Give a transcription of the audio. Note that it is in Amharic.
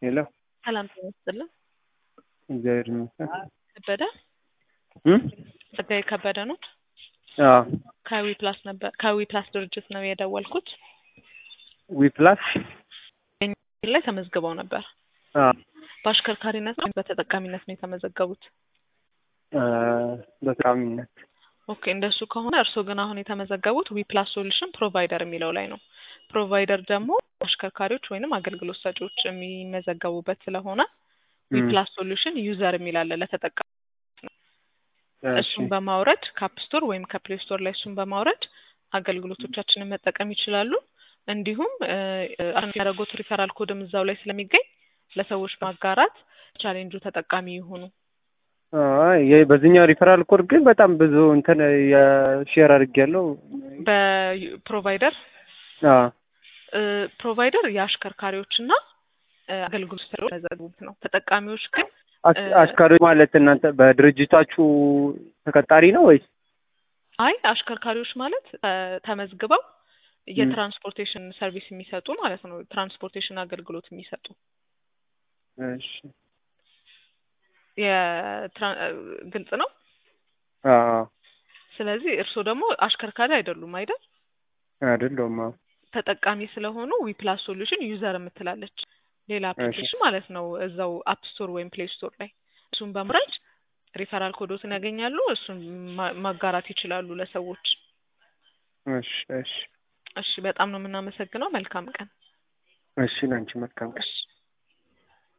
ሄሎ ሰላም ጤና ይስጥልን። እግዚአብሔር ይመስገን። ከበደ እም? ጸጋዬ ከበደ ነው። አዎ ከዊ ፕላስ ነበር ከዊ ፕላስ ድርጅት ነው የደወልኩት። ዊ ፕላስ ላይ ተመዝግበው ነበር። አዎ በአሽከርካሪነት ወይም በተጠቃሚነት ነው የተመዘገቡት? አ፣ በተቃዋሚነት ኦኬ እንደሱ ከሆነ እርስዎ ግን አሁን የተመዘገቡት ዊ ፕላስ ሶሉሽን ፕሮቫይደር የሚለው ላይ ነው። ፕሮቫይደር ደግሞ አሽከርካሪዎች ወይንም አገልግሎት ሰጪዎች የሚመዘገቡበት ስለሆነ ዊ እም፣ ፕላስ ሶሉሽን ዩዘር የሚል አለ ለተጠቃሚ እሺ እሱን በማውረድ ከአፕ ስቶር ወይም ከፕሌይ ስቶር ላይ እሱን በማውረድ አገልግሎቶቻችንን መጠቀም ይችላሉ። እንዲሁም እ፣ የሚያደርጉት ሪፈራል ኮድም እዛው ላይ ስለሚገኝ ለሰዎች ማጋራት ቻሌንጁ ተጠቃሚ ይሁኑ። አይ ይሄ በዚህኛው ሪፈራል ኮድ ግን በጣም ብዙ እንትን የሼር አድርጌያለሁ። በፕሮቫይደር አዎ እ፣ ፕሮቫይደር የአሽከርካሪዎችና እ፣ አገልግሎት ሰጪዎች የሚመዘገቡት ነው። ተጠቃሚዎች ግን አሽ- አሽከርካሪዎች ማለት እናንተ በድርጅታችሁ ተቀጣሪ ነው ወይስ? አይ አሽከርካሪዎች ማለት እ፣ ተመዝግበው የትራንስፖርቴሽን ሰርቪስ የሚሰጡ ማለት ነው። ትራንስፖርቴሽን አገልግሎት የሚሰጡ እሺ የትራ- እ፣ ግልጽ ነው። አዎ ስለዚህ እርስዎ ደግሞ አሽከርካሪ አይደሉም አይደል? አይደለሁም። አዎ ተጠቃሚ ስለሆኑ ዊ ፕላስ ሶሉሽን ዩዘር የምትላለች ሌላ አፕሊኬሽን ማለት ነው እዛው አፕ ስቶር ወይም ፕሌይ ስቶር ላይ እሱን በመውረድ ሪፈራል ኮዶትን ያገኛሉ። እሱን ማ- ማጋራት ይችላሉ ለሰዎች። እሺ እሺ እሺ በጣም ነው የምናመሰግነው። መልካም ቀን። እሺ ለአንቺ መልካም ቀን። እሺ